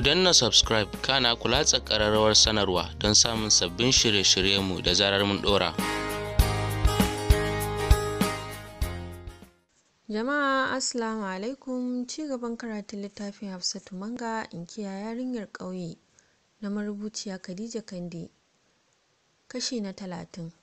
Ku danna subscribe kana ku latsa ƙararrawar sanarwa don samun sabbin shirye-shiryenmu da zarar mun ɗora. Jama'a Assalamu alaikum ci gaban karatun littafin Hafsatu Manga inkiya yarinyar ƙauye na marubuciya Khadija Kande kashi na talatin.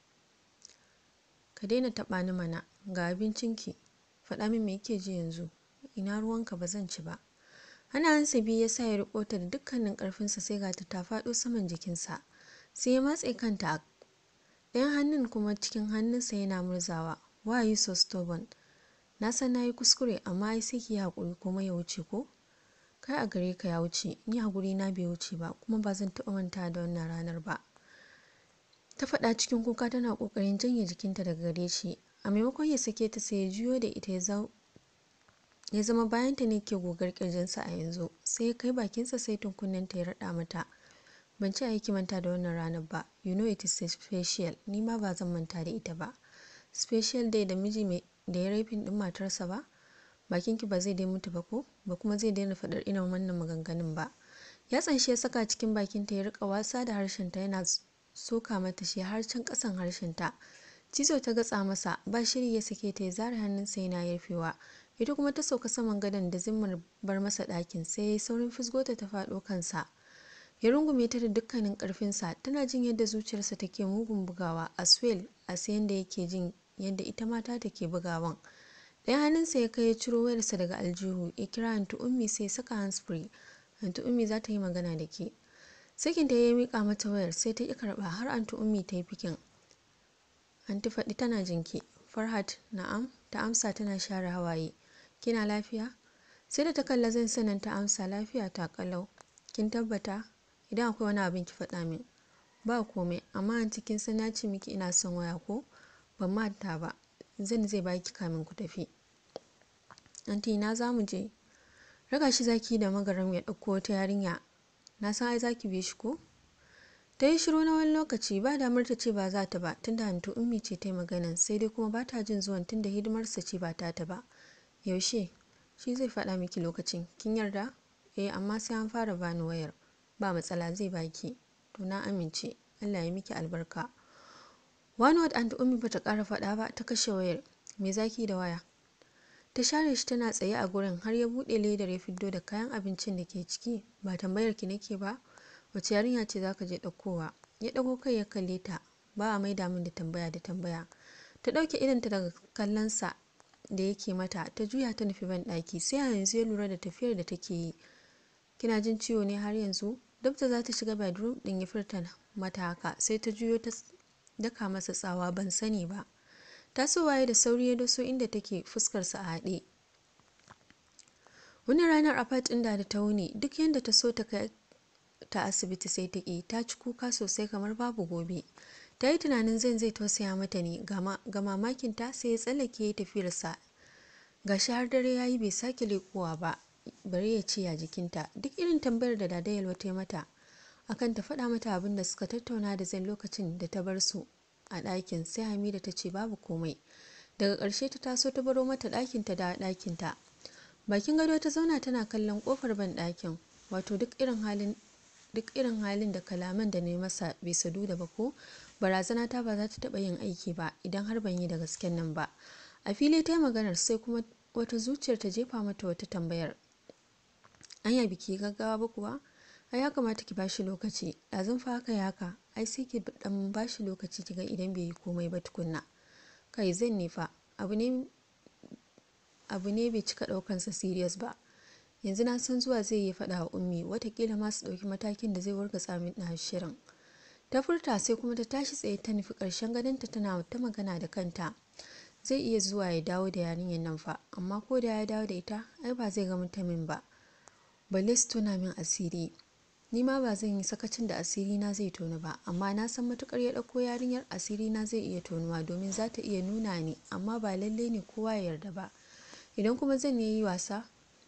Ka daina taɓa ni mana ga abincinki faɗa min me yake ji yanzu ina ruwanka ba zan ci ba. Hannayensa biyu ya sa ya riƙo ta da dukkanin ƙarfinsa sai ga ta ta faɗo saman jikinsa sai ya matse kanta ɗayan hannun kuma cikin hannunsa yana murzawa why are you so stubborn na san na yi kuskure amma ai sai ki yi haƙuri kuma ya wuce ko kai a gare ka ya wuce ni haƙuri na bai wuce ba kuma ba zan taɓa manta da wannan ranar ba ta faɗa cikin kuka tana ƙoƙarin janye jikinta daga gare shi a maimakon ya sake ta sai ya juyo da ita ya zama bayanta ne ke gogar ƙirjinsa a yanzu sai ya kai bakinsa sai tunkunnenta ya raɗa mata ban ci aiki manta da wannan ranar ba you know it is special ni ma ba zan manta da ita ba special day da miji mai da ya raifin din matarsa ba bakinki ba zai dai mutu ba ko ba kuma zai daina faɗar irin wannan maganganun ba ya tsanshi ya saka cikin bakinta ya rika wasa da harshenta yana soka mata shi har can ƙasan harshenta cizo ta gatsa masa ba shiri ya sake ta ya zare hannunsa yana yarfewa ita kuma ta sauka saman gadon da zimmar bar masa ɗakin sai ya yi saurin fisgota ta faɗo kansa ya rungume ta da dukkanin ƙarfinsa tana jin yadda zuciyarsa take mugun bugawa as well as yadda yake jin yadda ita mata take bugawan ɗaya hannunsa ya kai ya ciro wayarsa daga aljihu ya kira anti ummi sai ya saka handsfree anti ummi za ta yi magana da ke sakin ta ya mika mata wayar sai ta ki karɓa har anti ummi ta yi fikin anti faɗi tana jinki farhat na'am ta amsa tana share hawaye kina lafiya sai da ta kalla zan sanin ta amsa lafiya ta kalau kin tabbata idan akwai wani abin ki faɗa min ba komai amma anti kin san na ce miki ina son waya ko ban manta ba zan zai baki kamin ku tafi anti na za mu je raga shi zaki da magaram ya ɗauko wata yarinya na san ai zaki bi shi ko ta yi shiru na wani lokaci ba damar ta ce ba za ta ba tunda hantu ummi ce ta yi maganan sai dai kuma ba ta jin zuwan tunda hidimarsa ce ba ta ta ba yaushe shi zai faɗa miki lokacin kin yarda eh amma sai an fara bani wayar ba matsala zai baki to na amince allah ya miki albarka wani wad and ummi bata kara faɗa ba ta kashe wayar me zaki da waya ta share shi tana tsaye a gurin har ya buɗe ledar ya fiddo da kayan abincin da ke ciki ba tambayar ki nake ba wace yarinya ce zaka je ɗaukowa ya ɗago kai ya kalle ta ba a maida min da tambaya da tambaya ta ɗauke idanta daga kallonsa da yake mata ta juya ta nufi ban ɗaki sai a yanzu ya lura da tafiyar da take yi kina jin ciwo ne har yanzu dabta za ta shiga bedroom ɗin ya furta mata haka sai ta juyo ta daka masa tsawa ban sani ba tasowaye da sauri ya doso inda take fuskarsa a haɗe wani ranar apart ɗin da ta wuni duk yadda ta so ta kai ta asibiti sai ta ƙi ta ci kuka sosai kamar babu gobe ta yi tunanin zan zai tausaya mata ne ga mamakinta sai ya tsallake ya tafiyarsa ga shi har dare ya yi bai sake leƙowa ba bari ya ce ya jikinta duk irin tambayar da dada yalwa ta mata akan ta faɗa mata abin da suka tattauna da zan lokacin da ta bar su a ɗakin sai hamida ta ce babu komai daga ƙarshe ta taso ta baro mata ɗakinta da ɗakinta bakin gado ta zauna tana kallon ƙofar ban ɗakin wato duk irin halin duk irin halin da kalaman da na yi masa bai sadu da ba ko barazana ta ba za ta taɓa yin aiki ba idan har ban yi da gasken nan ba a fili ta yi maganar sai kuma wata zuciyar ta jefa mata wata tambayar anya biki gaggawa ba kuwa ai ya kamata ki bashi lokaci ɗazun fa haka ya haka ai sai ki dan bashi lokaci kiga idan bai yi komai ba tukunna kai zan ne fa abu ne abu ne bai cika ɗaukansa serious ba yanzu na san zuwa zai yi faɗa wa ummi watakila ma su ɗauki matakin da zai wargatsa min na shirin ta furta sai kuma ta tashi tsaye ta nufi ƙarshen gadonta tana ta magana da kanta zai iya zuwa ya dawo da yarinyar nan fa amma ko da ya dawo da ita ai ba zai ga mutumin ba balle su tona min asiri ni ma ba zan yi sakacin da asiri na zai tonu ba amma na san matukar ya ɗauko yarinyar asiri na zai iya tonuwa domin za ta iya nuna ni amma ba lalle ne kowa ya yarda ba idan kuma zan yi wasa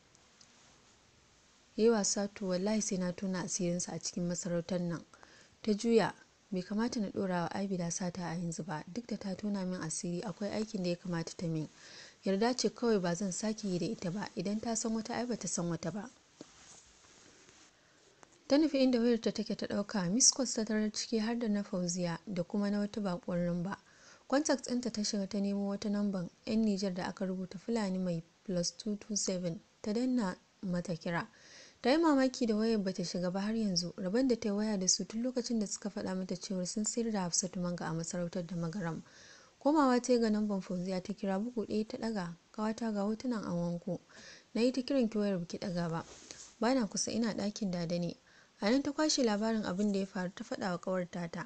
yi wasa to wallahi sai na tona asirinsa a cikin masarautar nan ta juya bai kamata na ɗora wa abida sata a yanzu ba duk da ta tona min asiri akwai aikin da ya kamata ta min yarda ce kawai ba zan sake yi da ita ba idan ta san wata ai ba ta san wata ba ta nufi inda wayarta take ta ɗauka miss calls ta tarar ciki har da na fauziya da kuma na wata bakuwar namba contact ɗinta ta shiga ta nemo wata namban 'yan nijar da aka rubuta fulani mai plus 227 ta danna mata kira ta yi mamaki da wayar bata shiga ba har yanzu rabon da ta yi waya da su tun lokacin da suka faɗa mata cewar sun sayar da hafsatu manga a masarautar da magaram komawa ta yi ga namban fauziya ta kira bugu ɗaya ta ɗaga kawata ga hotunan an wanko na yi ta kiran ki wayar biki ɗaga ba bana kusa ina ɗakin dada ne a nan ta kwashe labarin abin da ya faru ta faɗa wa ƙawar tata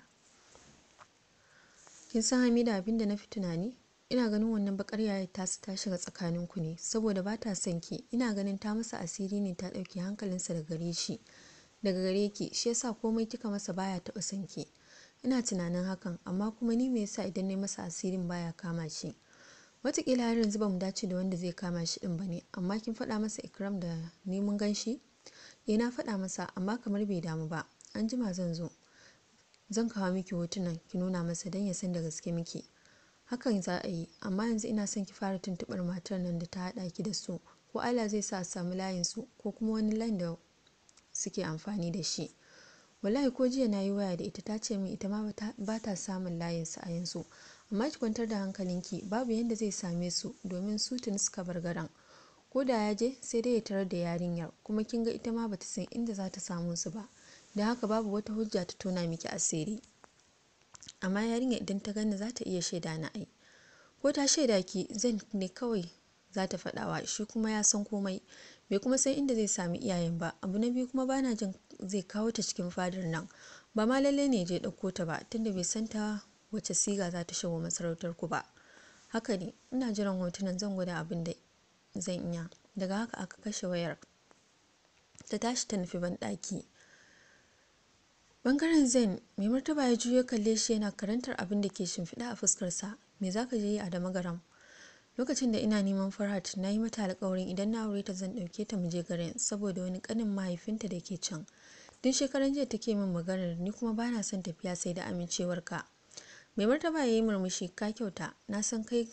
kin san hamida abin da na fi tunani ina ganin wannan bakar yayar tasu ta shiga tsakanin ku ne saboda ba ta son ki ina ganin ta masa asiri ne ta ɗauki hankalinsa daga gare shi daga gare ki shi yasa komai kika masa baya taɓa son ki ina tunanin hakan amma kuma ni me yasa idan na masa asirin baya kama shi watakila har yanzu ba mu dace da wanda zai kama shi din ba ne amma kin faɗa masa ikram da ni mun gan shi eh na faɗa masa amma kamar bai damu ba an jima zan zo zan kawo miki hotunan ki nuna masa don ya san da gaske miki hakan za a yi amma yanzu ina son ki fara tuntuɓar matar nan da ta haɗa ki da su ko Allah zai sa a samu layin su ko kuma wani layin da suke amfani da shi wallahi ko jiya na yi waya da ita ta ce min ita ma ba ta samun layin su a yanzu amma ki kwantar da hankalinki babu yadda zai same su domin su tuni suka bar garan ko da ya je sai dai ya tarar da yarinyar kuma kin ga ita ma bata san inda za ta samu su ba da haka babu wata hujja ta tona miki asiri amma yarinya idan ta gani za ta iya shaida na ai ko ta shaida ki zan ne kawai za ta faɗawa shi kuma ya san komai bai kuma san inda zai sami iyayen ba abu na biyu kuma bana jin zai kawo ta cikin fadar nan ba ma lallai ne je ɗauko ta ba tunda bai san ta wace siga za ta shigo masarautar ku ba haka ne ina jiran hotunan zan gwada abin da zan iya daga haka aka kashe wayar ta tashi ta nufi banɗaki bangaren zen mai martaba ya juyo kalle shi yana karantar abin da ke shimfiɗa a fuskarsa me za ka je yi a damagaram lokacin da ina neman farhat na yi mata alkawarin idan na aure ta zan ɗauke ta mu je garin saboda wani ƙanin mahaifinta da ke can tun shekaran jiya take min maganar ni kuma bana son tafiya sai da amincewarka mai martaba ya yi murmushi ka kyauta na san kai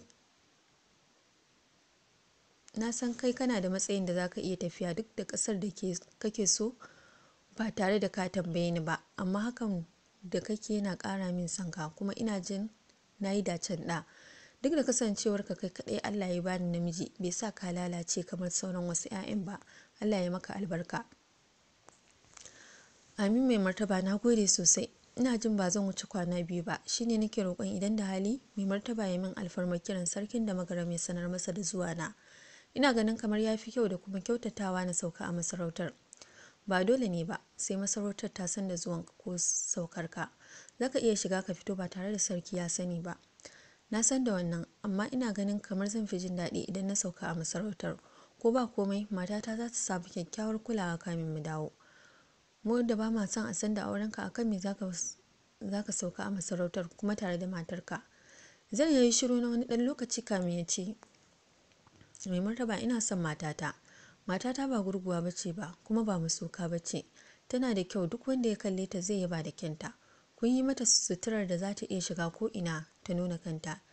na san kai kana da matsayin da zaka iya tafiya duk da kasar da kake so ba tare da ka tambaye ni ba amma hakan da kake yana kara min sanka kuma ina jin na yi dacen da duk da kasancewar ka kai kadai Allah ya bani namiji bai sa ka lalace kamar sauran wasu 'ya'yan ba Allah ya maka albarka amin mai martaba na gode sosai ina jin ba zan wuce kwana biyu ba shine nake roƙon idan da hali mai martaba ya min alfarmar kiran sarkin da magara mai sanar masa da zuwa na ina ganin kamar ya fi kyau da kuma kyautatawa na sauka a masarautar ba dole ne ba sai masarautar ta san da zuwan ko saukar ka zaka iya shiga ka fito ba tare da sarki ya sani ba na san da wannan amma ina ganin kamar zan fi jin daɗi idan na sauka a masarautar ko ba komai matata za ta samu kyakkyawar kulawa kamin mu dawo mu da ba ma son a san da aurenka akan me zaka zaka sauka a masarautar kuma tare da matarka zan yi shiru na wani ɗan lokaci kamin ya ce mai martaba ina son matata matata ba gurguwa bace ba kuma ba masoka bace tana da kyau duk wanda ya kalle ta zai yaba da kyanta kun yi mata suturar da za ta iya shiga ko ina ta nuna kanta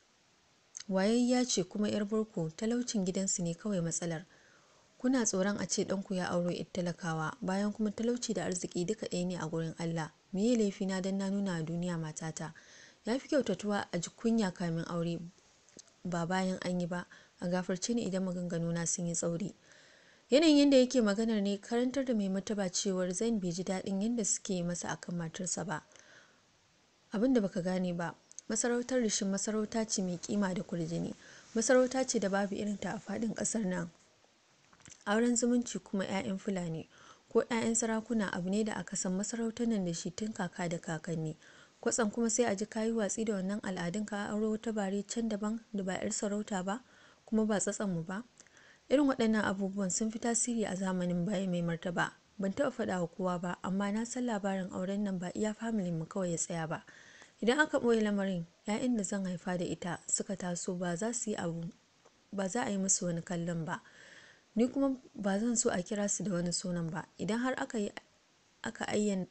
wayayya ce kuma yar barko talaucin gidansu ne kawai matsalar kuna tsoron a ce ɗanku ya auro yar talakawa bayan kuma talauci da arziki duka ɗaya ne a gurin Allah meye laifina don na nuna a duniya matata ya fi kyautatuwa a ji kunya kamin aure ba bayan an yi ba a gafarce ni idan maganganuna sun yi tsauri yanayin yadda yake maganar ne karantar da mai mataba cewar zan bai ji daɗin yadda suke masa akan matarsa ba abin da baka gane ba masarautar rishin masarauta ce mai kima da kurjini masarauta ce da babu irinta a faɗin ƙasar nan auren zumunci kuma 'ya'yan fulani ko 'ya'yan sarakuna abu ne da aka san masarautar nan da shi tun kaka da kakanni kwatsam kuma sai a ji kayi watsi da wannan al'adun ka auro wata bare can daban da ba 'yar sarauta ba kuma ba mu ba irin waɗannan abubuwan sun fi tasiri a zamanin baya mai martaba ban taɓa faɗa wa kowa ba amma na san labarin auren nan ba iya familin mu kawai ya tsaya ba idan aka ɓoye lamarin 'ya'yan da zan haifa da ita suka taso ba za su yi abu ba za a yi musu wani kallon ba ni kuma ba zan so a kira su da wani sunan ba idan har aka yi aka ayyana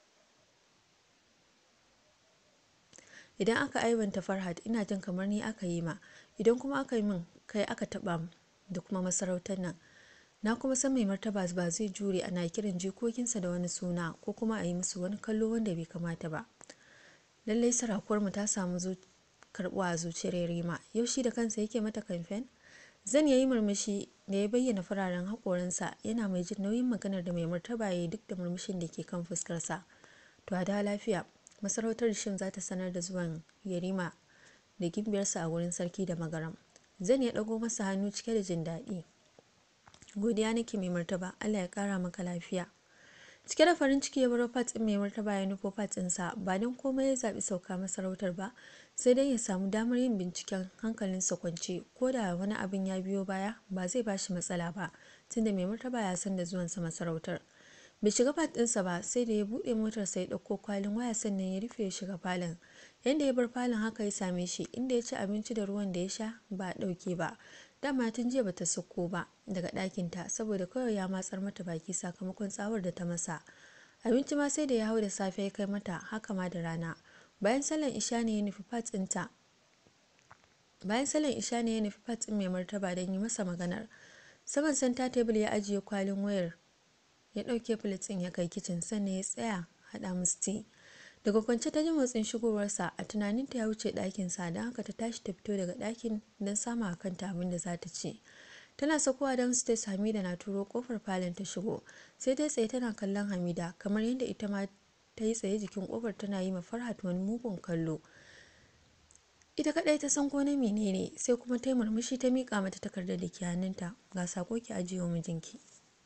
idan aka aiwanta farhat ina jin kamar ni aka yi ma idan kuma aka yi min kai aka taba da kuma masarautar nan na kuma san mai martaba ba zai jure ana kiran jikokinsa da wani suna ko kuma a yi musu wani kallo wanda bai kamata ba lallai sarakuwarmu ta samu karbuwa a zuciyar yarima yau shi da kansa yake mata kamfen zan yayi murmushi da ya bayyana fararen haƙoransa yana mai jin nauyin maganar da mai martaba ya yi duk da murmushin da ke kan fuskarsa to a da lafiya masarautar shin za ta sanar da zuwan yarima da gimbiyarsa a wurin sarki da magaram zan ya ɗago masa hannu cike da jin daɗi godiya nake mai martaba allah ya ƙara maka lafiya cike da farin ciki ya baro fat ɗin mai martaba ya nufo fat ɗinsa ba don komai ya zaɓi sauka masarautar ba sai dai ya samu damar yin binciken hankalinsa kwance ko da wani abin ya biyo baya ba zai ba shi matsala ba tunda mai martaba ya san da zuwansa masarautar bai shiga fat ɗinsa ba sai da ya buɗe motarsa ya ɗauko kwalin waya sannan ya rufe ya shiga falon yadda ya bar falon haka ya same shi inda ya ci abinci da ruwan da ya sha ba a ɗauke ba dama tun jiya bata sauko ba daga ɗakinta saboda kawai ya matsar mata baki sakamakon tsawar da ta masa abinci ma sai da ya hau da safe ya kai mata haka ma da rana bayan salon isha ne ya nufi fat ɗinta bayan salon isha ne ya nufi fat ɗin mai martaba don yi masa maganar saman santa tebul ya ajiye kwalin wayar ya ɗauke ɗin ya kai kicin sannan ya tsaya haɗa musu tea daga kwance ta ji motsin shigowarsa a tunaninta ya wuce ɗakinsa don haka ta tashi ta fito daga ɗakin don sama a kanta abin da za ta ci tana sakowa don stace hamida na turo kofar falon ta shigo sai ta tsaye tana kallon hamida kamar yadda ita ma ta yi tsaye jikin kofar tana yi ma farhat wani mugun kallo ita kadai ta san ko na menene sai kuma ta yi murmushi ta miƙa mata takardar da ke hannunta ga sako ki ajiye wa mijinki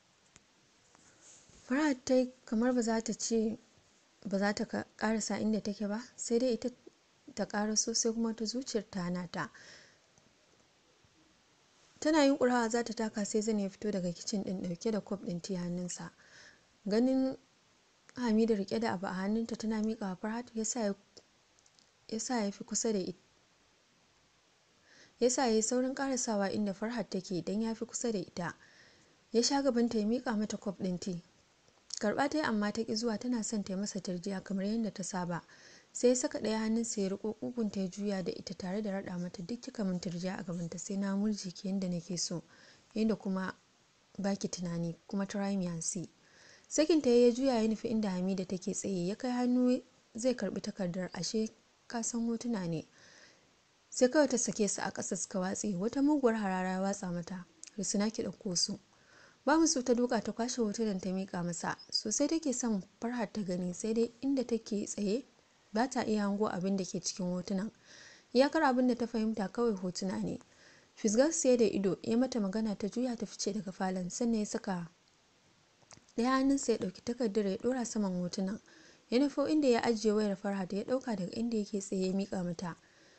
farhat ta kamar ba za ta ce ba za ta karasa inda take ba sai dai ita ta karaso sai kuma ta zuciyar ta hana ta tana yin kurawa za ta taka sai zan ya fito daga kicin din dauke da kwaf din ti hannunsa ganin hamida rike da abu a hannunta tana miƙa wa farhat ya sa ya fi kusa da ita ya sa ya yi saurin karasawa inda farhat take don ya fi kusa da ita ya sha gabanta ya miƙa mata kwaf din ti karba ta yi amma ta ki zuwa tana son ta yi masa tarjiya kamar yadda ta saba sai ya saka ɗaya hannunsa ya riko kugunta ya juya da ita tare da raɗa mata duk kika min tarjiya a gabanta sai na murji ki yadda nake so yadda kuma baki tunani kuma try me and see sakin ta ya juya ya nufi inda hamida take tsaye ya kai hannu zai karbi takardar ashe ka san hotuna ne sai kawai ta sake su a ƙasa suka watse wata muguwar harara ya watsa mata risina ki ɗauko su ba musu ta duka ta kwashe hotunan ta mika masa sosai take son farhar ta gani sai dai inda take tsaye ba ta iya hango abin da ke cikin hotunan iyakar abin da ta fahimta kawai hotuna ne fisgar siya da ido ya mata magana ta juya ta fice daga falon sannan ya saka ɗaya hannunsa ya ɗauki takardar ya ɗora saman hotunan ya nufo inda ya ajiye wayar farhat ya ɗauka daga inda yake tsaye ya mika mata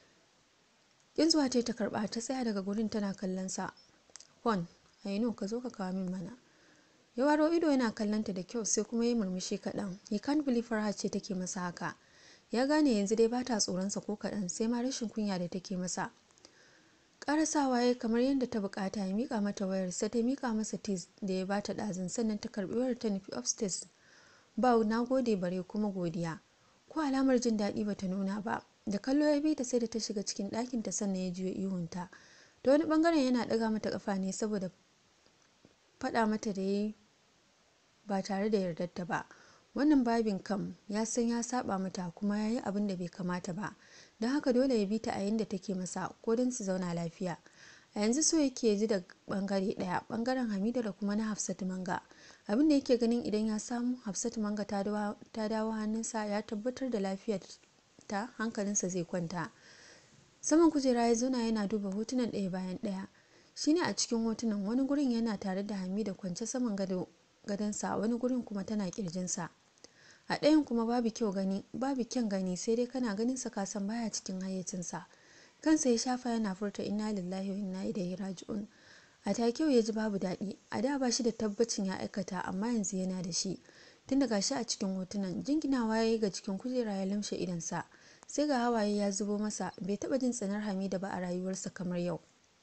kin zuwa ta ta karɓa ta tsaya daga gurin tana kallon sa fon aino ka zo ka kawo min mana ya waro ido yana kallonta da kyau sai kuma ya murmushi kaɗan he can't believe farha ce take masa haka ya gane yanzu dai bata tsoronsa ko kaɗan sai ma rashin kunya da take masa karasawa ya kamar yadda ta bukata ya mika mata wayar sai ta mika masa tis da ya bata ɗazin sannan ta karbi wayar ta nufi upstairs ba na gode bare kuma godiya ko alamar jin daɗi bata nuna ba da kallo ya bi ta sai da ta shiga cikin ɗakin ta sannan ya juya ihunta ta wani bangaren yana ɗaga mata kafa ne saboda faɗa mata da ya ba tare da yardarta ba wannan babin kam ya san ya saba mata kuma ya yi abin da bai kamata ba don haka dole ya bi ta a yadda take masa ko don su zauna lafiya a yanzu so yake ji da bangare daya bangaren hamida da kuma na hafsatu manga abin da yake ganin idan ya samu hafsatu manga ta dawo hannunsa ya tabbatar da lafiyar ta hankalinsa zai kwanta saman kujera ya zauna yana duba hotunan ɗaya bayan ɗaya shine a cikin hotunan wani gurin yana tare da hamida kwance saman gado gadonsa wani gurin kuma tana kirjinsa a ɗayan kuma babu kyau gani babu kyan gani sai dai kana ganin sa kasan baya cikin hayyacinsa kansa ya shafa yana furta inna lillahi wa inna ilaihi raji'un a take ya ji babu daɗi a da ba shi da tabbacin ya aikata amma yanzu yana da shi tun daga shi a cikin hotunan jinginawa ya yi ga cikin kujera ya lamshe idansa sai ga hawaye ya zubo masa bai taɓa jin tsanar hamida ba a rayuwarsa kamar yau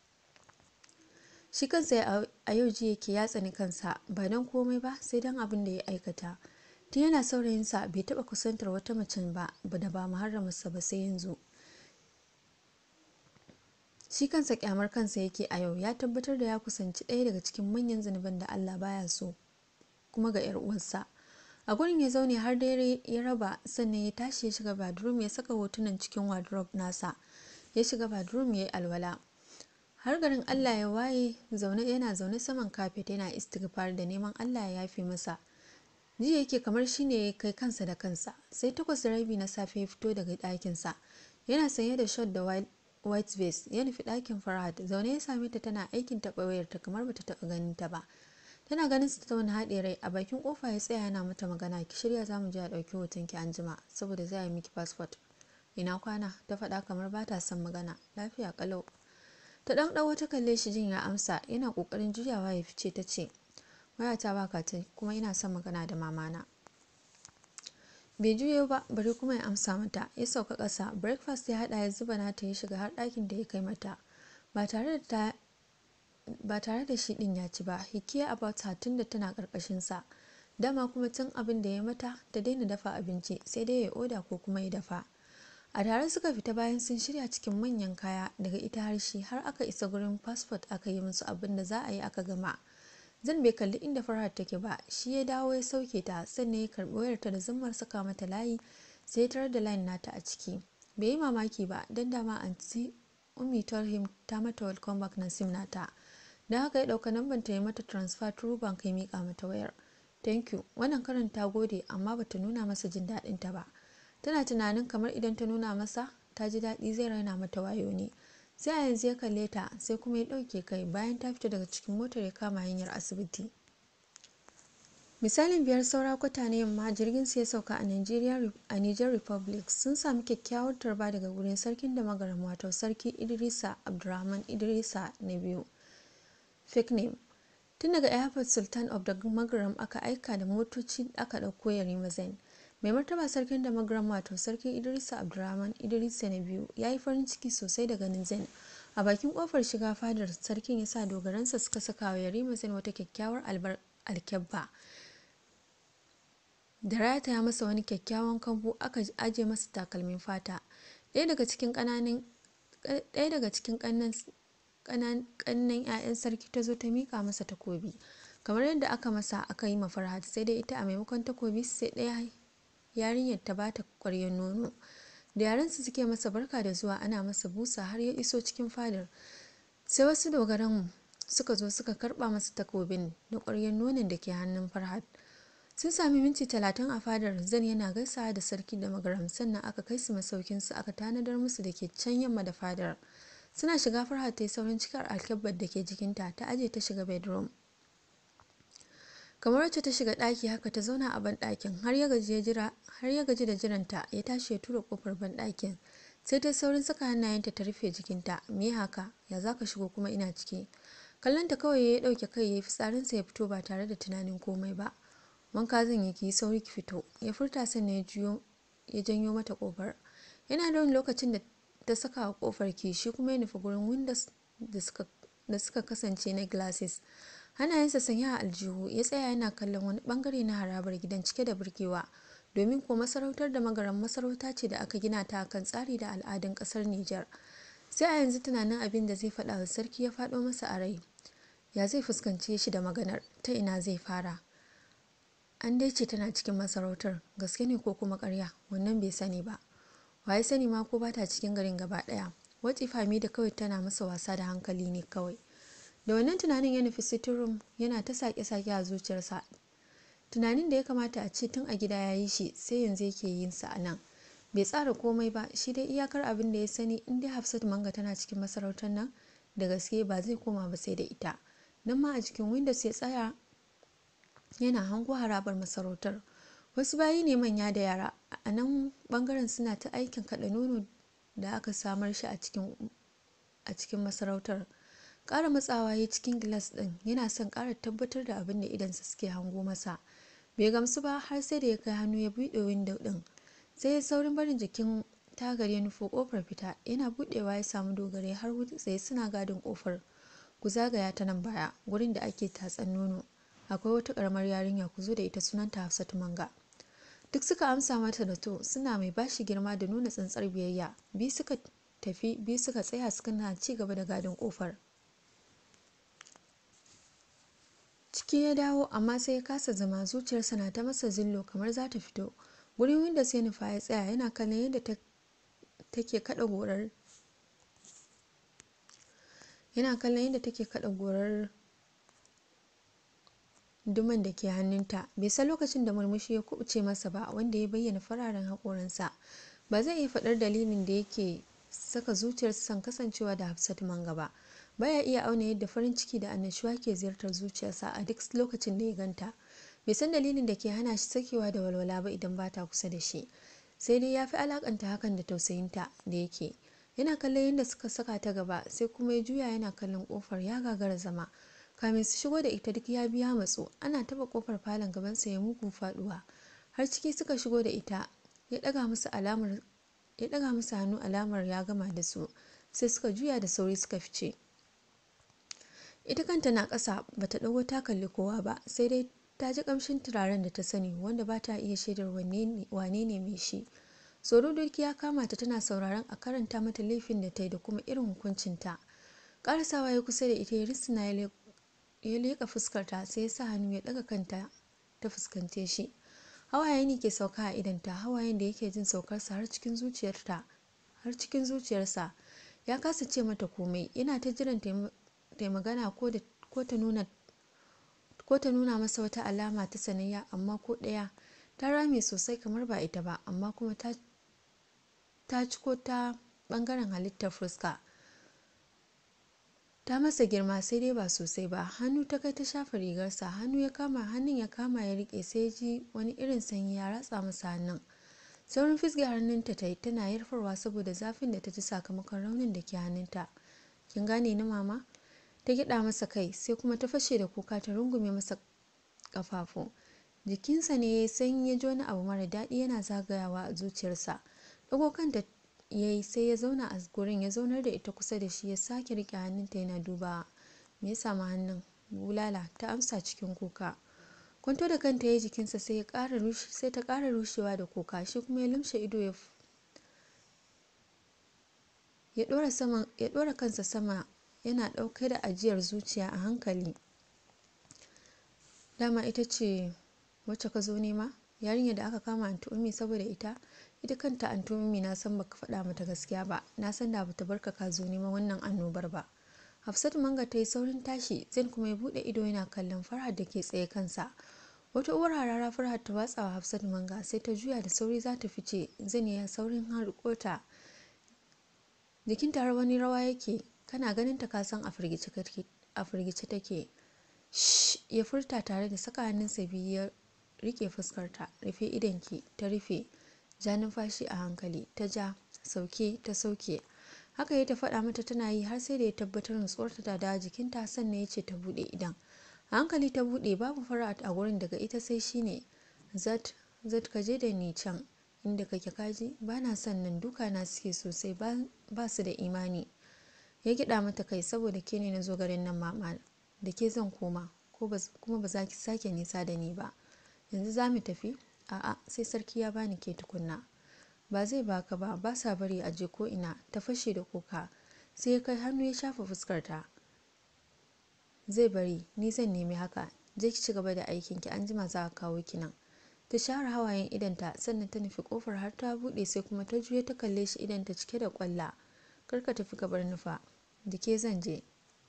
shi kansa a yau ji yake ya tsani kansa ba don komai ba sai don abin da ya aikata tun yana saurayinsa bai taba kusantar wata macen ba da ba muharramarsa ba sai yanzu shi kansa kyamar kansa yake a yau ya tabbatar da ya kusanci ɗaya daga cikin manyan zunuban da Allah baya so kuma ga 'yar uwarsa a gurin ya zaune har dare ya raba sannan ya tashi ya shiga badroom ya saka hotunan cikin wardrobe nasa ya shiga badroom ya yi alwala har garin Allah ya waye zaune yana zaune saman kafet yana istighfar da neman Allah ya yafe masa ji yake kamar shine ya kai kansa da kansa sai takwas da rabi na safe ya fito daga ɗakinsa yana sanye da shot da white vest ya nufi ɗakin farhat zaune ya same ta tana aikin taɓa wayarta kamar bata taɓa ganin ta ba tana ganin su ta wani haɗe rai a bakin kofa ya tsaya yana mata magana ki shirya zamu je a ɗauki hoton ki anjima saboda zai yi miki passport ina kwana ta faɗa kamar ba ta son magana lafiya kalau ta ɗan ɗau ta kalle shi jin ya amsa yana ƙoƙarin juyawa ya fice ta ce wayata baka ta kuma ina son magana da mamana bai juyo ba bari kuma ya amsa mata ya sauka ƙasa breakfast ya haɗa ya zuba nata ya shiga har ɗakin da ya kai mata ba tare da ta ba tare da shi din ya ci ba hikiya about her tun da tana karkashin sa dama kuma tun abin da ya mata ta daina dafa abinci sai dai ya oda ko kuma ya dafa a tare suka fita bayan sun shirya cikin manyan kaya daga ita har shi har aka isa gurin passport aka yi musu abin da za a yi aka gama zan bai kalli inda farhat take ba shi ya dawo ya sauke ta sannan ya karbi wayarta da zummar saka mata layi sai tarar da line nata a ciki bai yi mamaki ba don dama anti ummi told him ta mata welcome back na sim nata don haka ya dauka namban ta yi mata transfer through bank ya mika mata wayar thank you wannan karin ta gode amma bata nuna masa jin daɗin ta ba tana tunanin kamar idan ta nuna masa ta ji daɗi zai raina mata wayo ne sai a yanzu ya kalle ta sai kuma ya ɗauke kai bayan ta fita daga cikin motar ya kama hanyar asibiti misalin biyar saura kwata na yamma jirgin su ya sauka a nigeria a niger republic sun sami kyakkyawar tarba daga wurin sarkin da magaram wato sarki idrisa abdurrahman idrisa na biyu fake name tun daga airport sultan of the magaram aka aika da motoci aka ɗauko yarima zain mai martaba sarkin da magaram wato sarki idrisa abdurrahman idrisa na biyu ya yi farin ciki sosai da ganin zain a bakin kofar shiga fadar sarkin ya sa dogaransa suka saka wa yarima zain wata kyakkyawar alkyabba da rataya masa wani kyakkyawan kambu aka aje masa takalmin fata ɗaya daga cikin ƙananan ɗaya daga cikin ƙannan 'ya'yan sarki ta zo ta miƙa masa takobi kamar yadda aka masa aka yi mafarhat sai dai ita a maimakon takobi sai ɗaya yarinyar ta bata ƙwaryar nono da yarensu suke masa barka da zuwa ana masa busa har ya iso cikin fadar sai wasu dogaran suka zo suka karba masa takobin da ƙwaryar nonon da ke hannun farhat sun sami minti talatin a fadar zan yana gaisawa da sarki da magaram sannan aka kai su masaukinsu aka tanadar musu da ke can yamma da fadar suna shiga farhat ta yi saurin cikar alkyabbar da ke jikinta ta aje ta shiga bedroom kamar wacce ta shiga ɗaki haka ta zauna a banɗakin har ya gaji da jiranta ya tashi ya tura kofar banɗakin sai ta saurin saka hannayenta ta rufe jikinta me haka ya za ka shigo kuma ina ciki kallonta kawai ya ɗauke kai ya yi fitsarinsa ya fito ba tare da tunanin komai ba wanka zan yi ki sauri ki fito ya furta sannan ya janyo mata kofar yana da wani lokacin da ta saka wa kofar ki shi kuma ya nufi gurin windows da suka kasance na glasses hannayensa sanya a aljihu ya tsaya yana kallon wani bangare na harabar gidan cike da burgewa domin ko masarautar da magaran masarauta ce da aka gina ta kan tsari da al'adun kasar Nijar. sai a yanzu tunanin abin da zai faɗa wa sarki ya faɗo masa a rai ya zai fuskance shi da maganar ta ina zai fara an dai ce tana cikin masarautar gaske ne ko kuma karya wannan bai sani ba waye sani ma ko bata cikin garin gaba ɗaya wati fami da kawai tana masa wasa da hankali ne kawai da wannan tunanin ya nufi sitirum yana ta sake-sake a zuciyarsa tunanin da ya kamata a ce tun a gida ya yi shi sai yanzu yake yin sa a nan bai tsara komai ba shi dai iyakar abin da ya sani in dai hafsat manga tana cikin masarautar nan da gaske ba zai koma ba sai da ita nan ma a cikin windows ya tsaya yana hango harabar masarautar wasu bayi ne manya da yara a nan bangaren suna ta aikin kaɗa nono da aka samar shi a cikin masarautar ƙara matsawa ya cikin gilas ɗin yana son ƙara tabbatar da abin da idansa suke hango masa bai gamsu ba har sai da ya kai hannu ya buɗe windo ɗin sai ya saurin barin jikin tagar ya nufo ƙofar fita yana buɗewa ya samu dogare har tsaye suna gadin ƙofar ku zagaya ta nan baya gurin da ake tatsan nono akwai wata ƙaramar yarinya ku zo da ita sunanta hafsatu manga duk suka amsa mata da to suna mai bashi girma da nuna tsantsar biyayya bi suka tafi biyu suka tsaya suka na ci gaba da gadin kofar ciki ya dawo amma sai ya kasa zama zuciyarsa na ta masa zillo kamar za ta fito gurin winda sai nufa ya tsaya yana kallon yadda take kada gorar yana kallon yadda take kada gorar duman da ke hannunta bai san lokacin da murmushi ya kubuce masa ba wanda ya bayyana fararen haƙoransa ba zai iya faɗar dalilin da yake saka zuciyarsa son kasancewa da hafsat manga ba baya iya auna yadda farin ciki da annashuwa ke ziyartar zuciyarsa a duk lokacin da ya ganta bai san dalilin da ke hana shi sakewa da walwala ba idan ba ta kusa da shi sai dai ya fi alakanta hakan da tausayinta da yake yana kallon yadda suka saka ta gaba sai kuma ya juya yana kallon kofar ya gagara zama kamin su shigo da ita duk ya biya matso ana taba kofar falon gabansa ya mugu faduwa har ciki suka shigo da ita ya daga musu alamar ya daga musu hannu alamar ya gama da su sai suka juya da sauri suka fice ita kanta na ƙasa bata ɗago ta kalli kowa ba sai dai ta ji ƙamshin turaren da ta sani wanda ba ta iya shaidar wane ne mai shi tsoro doki ya kama ta tana sauraron a karanta mata laifin da ta yi da kuma irin hukuncinta ƙarasawa ya kusa da ita ya risina ya leƙa fuskarta sai ya sa hannu ya ɗaga kanta ta fuskante shi hawaye ne ke sauka a idanta hawayen da yake jin saukarsa har cikin zuciyarta har cikin zuciyarsa ya kasa ce mata komai yana ta jiran ta magana ko ta nuna ko ta nuna masa wata alama ta sanayya amma ko ɗaya ta rame sosai kamar ba ita ba amma kuma ta ta ciko ta ɓangaren halittar fuska ta masa girma sai dai ba sosai ba hannu ta kai ta shafa rigarsa hannu ya kama hannun ya kama ya rike sai ji wani irin sanyi ya ratsa masa hannun saurin fisge hannunta ta yi tana yarfarwa saboda zafin da ta ji sakamakon raunin da ke hannunta kin gane ni mama ta gida masa kai sai kuma ta fashe da kuka ta rungume masa kafafu jikinsa ne ya sanyi ya ji wani abu mara daɗi yana zagayawa a zuciyarsa ɗago kanta ya yi sai ya zauna a gurin ya zaunar da ita kusa da shi ya sake rike hannunta yana dubawa me ya samu hannun bulala ta amsa cikin kuka kwanto da kanta ya jikinsa sai ya ƙara sai ta ƙara rushewa da kuka shi kuma ya lumshe ido ya ya ɗora kansa sama yana ɗauke da ajiyar zuciya a hankali dama ita ce wacce ka zo nema yarinyar da aka kama anti ummi saboda ita ita kanta anti ummi na san baka faɗa mata gaskiya ba na san da bata barka ka zo neman wannan annobar ba hafsatu manga ta yi saurin tashi zain kuma ya buɗe ido yana kallon farhad da ke tsaye kansa wata uwar harara farhad ta watsa wa hafsatu manga sai ta juya da sauri za ta fice zain ya saurin harkota jikin har wani rawa yake kana ganin ta kasan a firgice take ya furta tare da saka hannunsa biyu ya rike fuskarta rufe idanki ta rufe ja numfashi a hankali ta ja sauke ta sauke haka ya ta faɗa mata tana yi har sai da ya tabbatar nutsuwarta ta da jikinta sannan ya ce ta buɗe idan a hankali ta buɗe babu fara'at a gurin daga ita sai shine zat zat ka je da ni can inda kake kaji ba na son nan duka na suke sosai ba su da imani ya gida mata kai saboda ke ne na zo garin nan mama da ke zan koma kuma ba za ki sake nisa da ni ba yanzu za mu tafi a'a sai sarki ya bani ke tukunna ba zai baka ba ba sa bari a je ko ina ta fashe da kuka sai ya kai hannu ya shafa fuskarta zai bari ni zan nemi haka je ki ci gaba da aikinki an jima za a kawo ki nan ta share hawayen idanta sannan ta nufi kofar har ta buɗe sai kuma ta juya ta kalle shi idanta cike da kwalla kar ka tafi gabar nufa da ke zan je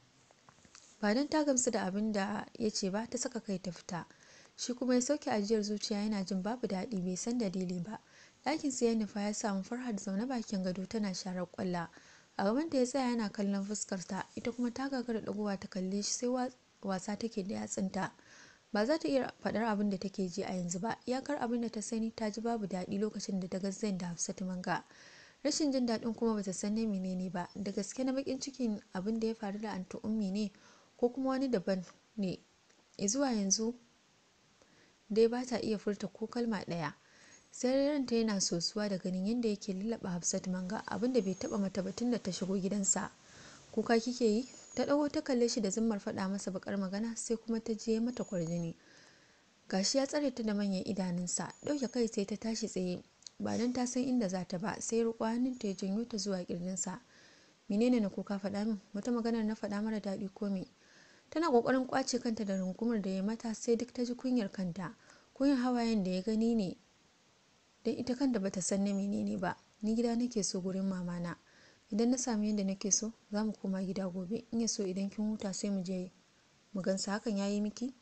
ba don ta gamsu da abin da ya ce ba ta saka kai ta fita shi kuma ya sauke ajiyar zuciya yana jin babu daɗi bai san dalili ba ɗakin sai ya nufa ya samu farhad zaune bakin gado tana sharar kwalla a gaban ta ya tsaya yana kallon fuskarta ita kuma ta gagara ɗagowa ta kalle shi sai wasa take da yatsunta ba za ta iya faɗar abin da take ji a yanzu ba iyakar abin da ta sani ta ji babu daɗi lokacin da ta ga zain da hafsatu manga rashin jin daɗin kuma bata san na menene ba da gaske na bakin cikin abin da ya faru da anti ummi ne ko kuma wani daban ne zuwa yanzu dai ba ta iya furta ko kalma ɗaya sai ranta yana sosuwa da ganin yadda yake lullaba hafsat manga abin da bai taba mata batun da ta shigo gidansa kuka kike yi ta ɗago ta kalle shi da zimmar faɗa masa bakar magana sai kuma ta je mata kwarjini gashi ya tsare ta da manyan idanunsa ɗauke kai sai ta tashi tsaye ba don ta san inda za ta ba sai riƙo hannunta ya janyo ta zuwa ƙirjinsa menene na kuka faɗa min wata maganar na faɗa mara daɗi ko me tana ƙoƙarin ƙwace kanta da rungumar da ya mata sai duk ta ji kunyar kanta kunyar hawayen da ya gani ne don ita kanta bata san na menene ba ni gida nake so gurin mamana idan na sami yadda nake so za mu koma gida gobe in ya so idan kin huta sai mu je mu gansa hakan ya yi miki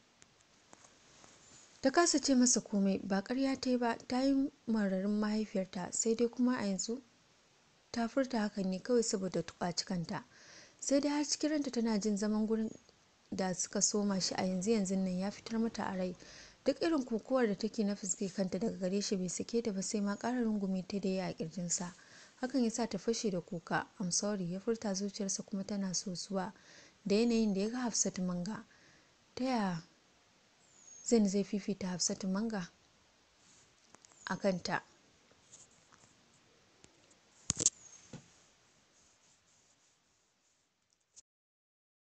ta kasa ce masa komai ba karya ta yi ba ta yi mararin mahaifiyarta sai dai kuma a yanzu ta furta hakan ne kawai saboda tuƙaci kanta sai dai har cikin ranta tana jin zaman gurin da suka soma shi a yanzu yanzu nan ya fitar mata a rai duk irin kokowar da take na fuske kanta daga gare shi bai sake ta ba sai ma ƙara rungume ta da ya a ƙirjinsa hakan ya sa ta fashe da kuka i'm sorry ya furta zuciyarsa kuma tana sosuwa da yanayin da ya ga hafsatu manga ta yaya zan zai fifita hafsatu manga a kanta